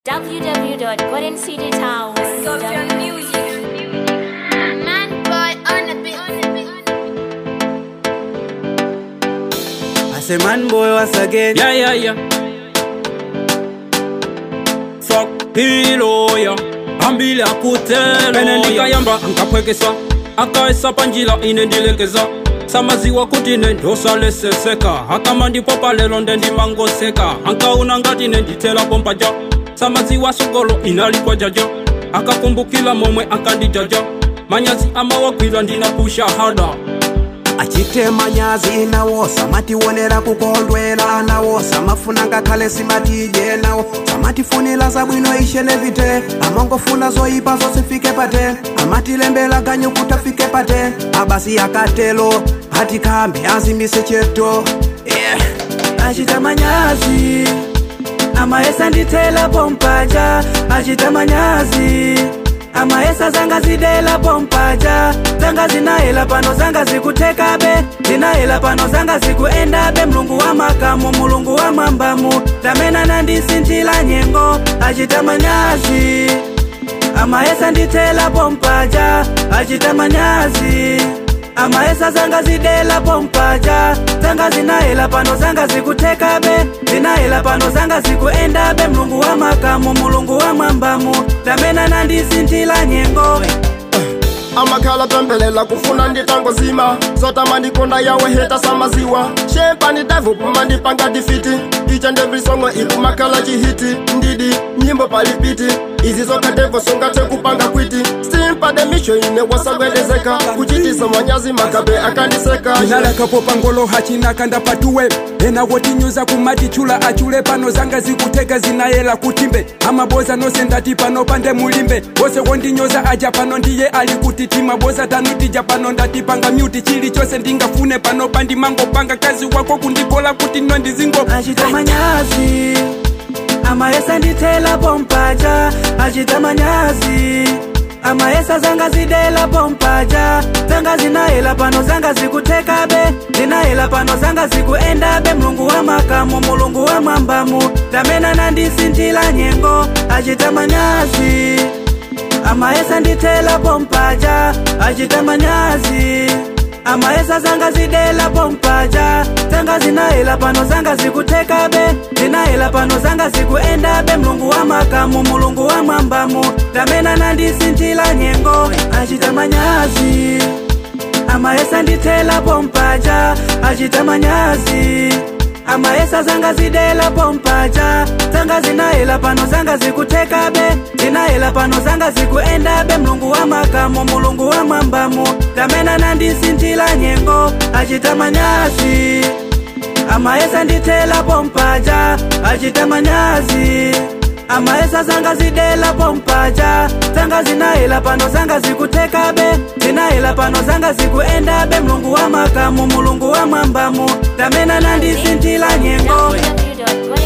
www.goldencitytown.com. Man boy on the beat. I say man boy once again. Yeah, yeah, yeah. Fuck hilo ya ambili akutelo pene ndikayamba ankapwekesa akaesa panjila ine ndilekeza samaziwa kuti ne ndosaleseseka akama ndipo palelo nde ndimangoseka ankauna ngati ne ndithela pompaja samaziwa sogolo inalikwa jaja akakumbukila momwe ankandijaja manyazi amawagwira ndinapusha hada achite manyazi nawo samationera kukondwera nawo samafuna ngakhale simatidye nawo samatifunira zabwino ishe nevite amangofuna zoyipa zosifike pate amatilembela ganyu kuti afike pate abasi akatelo atikambe azimise cheto yeah. achita manyazi amayesa ndithela pompaja achita manyazi amayesa zanga zidela pompaja zanga zinahela pano zanga zikuthekabe zinahela pano zanga zikuendabe mlungu wa makamu mulungu wa mwambamu tamena nandisintila nyengo achita manyazi amayesa ndithela pompaja achita manyazi amayesa zanga zidela pompaja zanga zinahela pano zanga zikuthekabe zinahela pano zanga zikuendabe mlungu wa makamu mulungu wa mwambamu tamena nandisintila nyengo amakhala pembelela kufuna nditangozima zotama ndikonda yawe heta samaziwa shepa ndidavupuma ndipanga difiti icha ndebrisongwe ikumakhala chihiti ndidi nyimbo palipiti izi zokhatevo songathe kupanga kwiti simpade misho ine wasagwedezeka kuchitisa manyazi makabe akandiseka chinalakapo pangolo hachinakanda patuwe ena wotinyuza kumati chula achule pano zanga zikuteka zinayela kutimbe amaboza nose ndati pano pande mulimbe wose wondinyoza aja pano ndiye ali kuti maboza tanutija pano ndatipanga myuti chili chose ndingafune pano pandimangopanga kazi wako kundikola kuti no ndizingo achita manyazi amayesa ndithela pompaja achita manyazi amayesa zanga zidela pompaja zanga zinahela pano zanga zikuthekabe zinahela pano zanga zikuendabe mlungu wa makamu mulungu wa mwambamu tamena nandisintila nyengo achita manyazi amayesa ndithela pompaja achita manyazi amayesa zanga zidela pompaja zanga zinahela pano zanga zikuthekabe zinahela pano zanga zikuendabe mlungu wa makamu mulungu wa mwambamu tamena nandisintila nyengo achita manyazi amayesa ndithela pompaja achita manyazi amayesa zanga zidela pompaja zanga zinahela pano zanga zikuthekabe zinahela pano zanga zikuendabe mlungu wa makamu mulungu wa mwambamu tamena nandisintila nyengo achita manyazi amayesa ndithela pompaja achita manyazi amayesa zanga zidela pompaja zanga zinahela pano zanga zikuthekabe zinahela pano zanga zikuendabe mlungu wa makamu mulungu wa mwambamu tamena nandisintila nyengo www.goldencitytown.com.